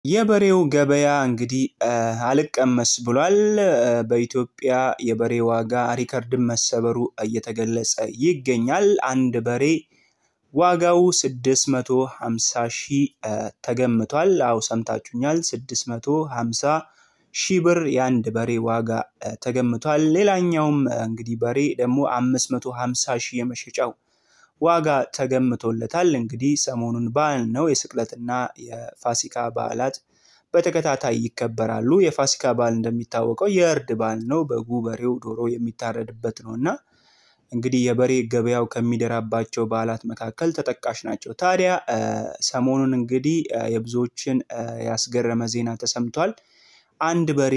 የበሬው ገበያ እንግዲህ አልቀመስ ብሏል። በኢትዮጵያ የበሬ ዋጋ ሪከርድን መሰበሩ እየተገለጸ ይገኛል። አንድ በሬ ዋጋው 650 ሺህ ተገምቷል። አው ሰምታችሁኛል። 650 ሺህ ብር የአንድ በሬ ዋጋ ተገምቷል። ሌላኛውም እንግዲህ በሬ ደግሞ 550 ሺህ የመሸጫው ዋጋ ተገምቶለታል። እንግዲህ ሰሞኑን በዓል ነው። የስቅለትና የፋሲካ በዓላት በተከታታይ ይከበራሉ። የፋሲካ በዓል እንደሚታወቀው የእርድ በዓል ነው። በጉ፣ በሬው፣ ዶሮ የሚታረድበት ነው እና እንግዲህ የበሬ ገበያው ከሚደራባቸው በዓላት መካከል ተጠቃሽ ናቸው። ታዲያ ሰሞኑን እንግዲህ የብዙዎችን ያስገረመ ዜና ተሰምቷል። አንድ በሬ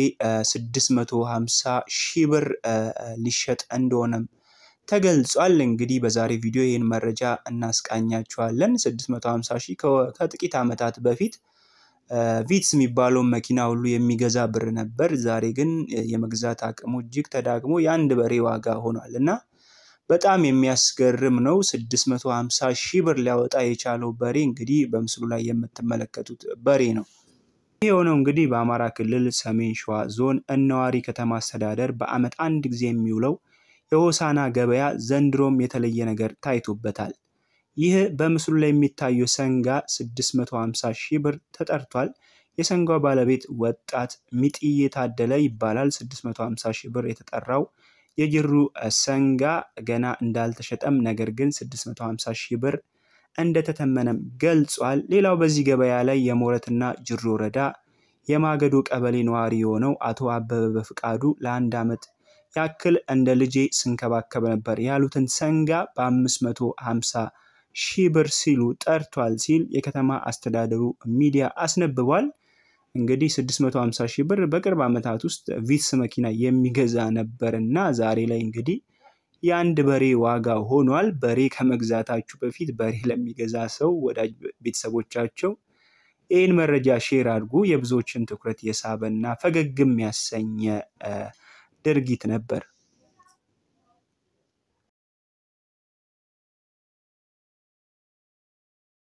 650 ሺህ ብር ሊሸጥ እንደሆነም ተገልጿል። እንግዲህ በዛሬ ቪዲዮ ይህን መረጃ እናስቃኛችኋለን። 650 ሺህ ከጥቂት ዓመታት በፊት ቪትስ የሚባለውን መኪና ሁሉ የሚገዛ ብር ነበር። ዛሬ ግን የመግዛት አቅሙ እጅግ ተዳግሞ የአንድ በሬ ዋጋ ሆኗል እና በጣም የሚያስገርም ነው። 650 ሺህ ብር ሊያወጣ የቻለው በሬ እንግዲህ በምስሉ ላይ የምትመለከቱት በሬ ነው። ይህ የሆነው እንግዲህ በአማራ ክልል ሰሜን ሸዋ ዞን እነዋሪ ከተማ አስተዳደር በዓመት አንድ ጊዜ የሚውለው የሆሳና ገበያ ዘንድሮም የተለየ ነገር ታይቶበታል። ይህ በምስሉ ላይ የሚታየው ሰንጋ 650 ሺህ ብር ተጠርቷል። የሰንጋው ባለቤት ወጣት ሚጥዬ ታደለ ይባላል። 650 ሺህ ብር የተጠራው የጅሩ ሰንጋ ገና እንዳልተሸጠም ነገር ግን 650 ሺህ ብር እንደተተመነም ገልጿል። ሌላው በዚህ ገበያ ላይ የሞረትና ጅሩ ወረዳ የማገዶ ቀበሌ ነዋሪ የሆነው አቶ አበበ በፍቃዱ ለአንድ ዓመት ያክል እንደ ልጄ ስንከባከብ ነበር ያሉትን ሰንጋ በ550 ሺህ ብር ሲሉ ጠርቷል ሲል የከተማ አስተዳደሩ ሚዲያ አስነብቧል። እንግዲህ 650 ሺህ ብር በቅርብ ዓመታት ውስጥ ቪትስ መኪና የሚገዛ ነበር እና ዛሬ ላይ እንግዲህ የአንድ በሬ ዋጋ ሆኗል። በሬ ከመግዛታችሁ በፊት በሬ ለሚገዛ ሰው ወዳጅ ቤተሰቦቻቸው ይህን መረጃ ሼር አድርጉ። የብዙዎችን ትኩረት የሳበና ፈገግም ያሰኘ ድርጊት ነበር።